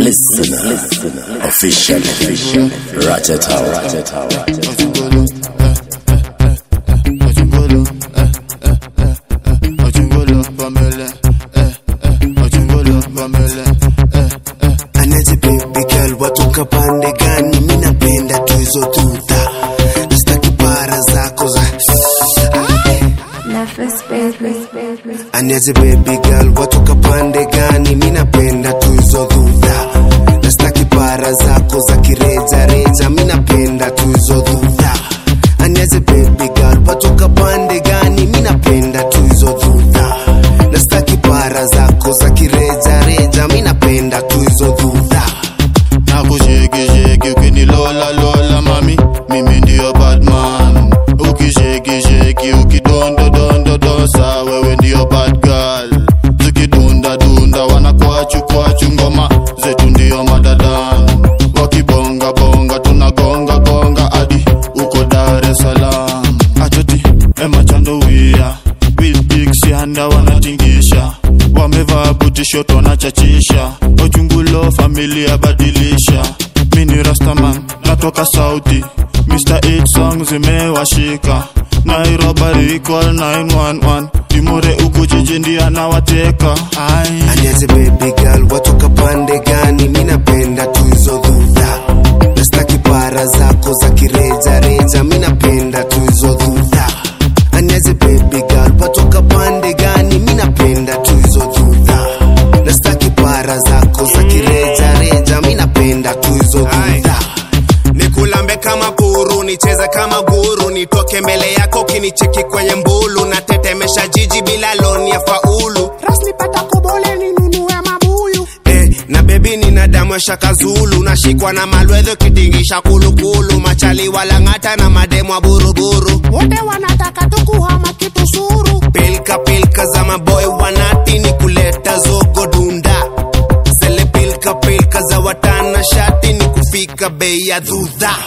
Listener, official, official, Ratata, Ratata, Ratata. Anaje baby girl watoka pande gani? Mi napenda tu hizo tuta, sitaki para zako za Nefes baby, baby. Anaje baby girl watoka pande gani? Mi napenda tu hizo dhudha, na sitaki para zako za kireja reja. Mi napenda tu hizo dhudha. Anaje baby girl watoka pande gani? Mi napenda tu hizo dhudha, na sitaki para zako za kireja reja. Mi napenda tu hizo dhudha. nakushekisheki ukinilola lola mami mimi ndiyo batman ukishekisheki ukidondodondodosa wewe ndiyo bad girl zikidundadunda wanakwachu kwachu ngoma zetu ndiyo madadan wakibongabonga tunagonga gonga hadi uko dar es salaam atoti emachandowia wilbiksianda wanatingisha wamevaa butishoto wanachachisha ochungulo familia badilisha mini rastaman natoka sauti mr 8 song zimewashika nairobi call 911 timure uku jiji ndiye anawateka ai Aniaze baby girl watoka pande gani? Mi napenda tu hizo dhudha, na sitaki para zako za kireja reja. Mi napenda tu hizo dhudha. Aniaze baby girl watoka pande gani? Mi napenda tu hizo dhudha, na sitaki para zako za kireja reja. Mi napenda tu hizo dhudha. nikulambe kama puru nicheze kama guru nitoke mbele yako kinicheki kwenye mbulu natetemesha jiji bila loni ya faulu rasmi pata kobole ninunue mabuyu eh, na bebi nina damu ya shaka zulu nashikwa na malwedho kitingisha kulukulu machali walang'ata na mademu wa buruburu wote wanataka tukuhama kitu suru pilka pilka za maboy wanati ni kuleta zogo dunda zele pilka pilka za watana shati ni kufika bei ya dhudha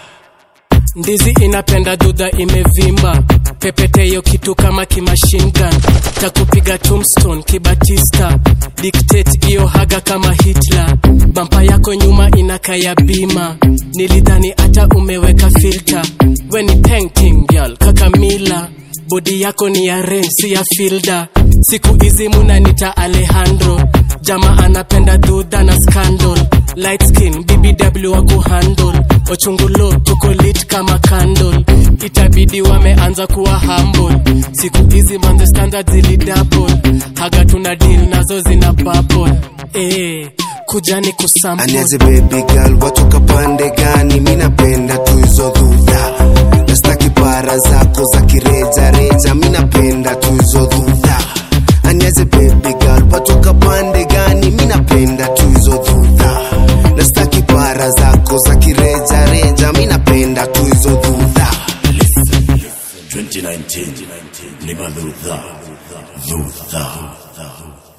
ndizi inapenda dudha imevimba pepeteyo kitu kama kimashingan takupiga tombstone kibatista dictate iyo haga kama hitler bampa yako nyuma inakaya bima nilidhani hata umeweka filter we ni painting girl kakamila bodi yako ni ya ren si ya filda siku hizi munanita alejandro jama anapenda dudha na scandal light skin bbw wa kuhandle ochungulo tuko lit kama candle itabidi wameanza kuwa humble siku hizi manze standard zili double haga tuna deal nazo zina bubble eh kujani kusample Aniaze baby girl watoka pande gani? Mi napenda tu hizo dhudha, na sitaki para zako za kireja reja. Mi napenda tu hizo dhudha. Aniaze baby girl watoka pande gani? Mi napenda tu hizo dhudha, na sitaki para zako za kireja reja. Mi napenda tu hizo dhudha. 2019, Limaludha, Ludha.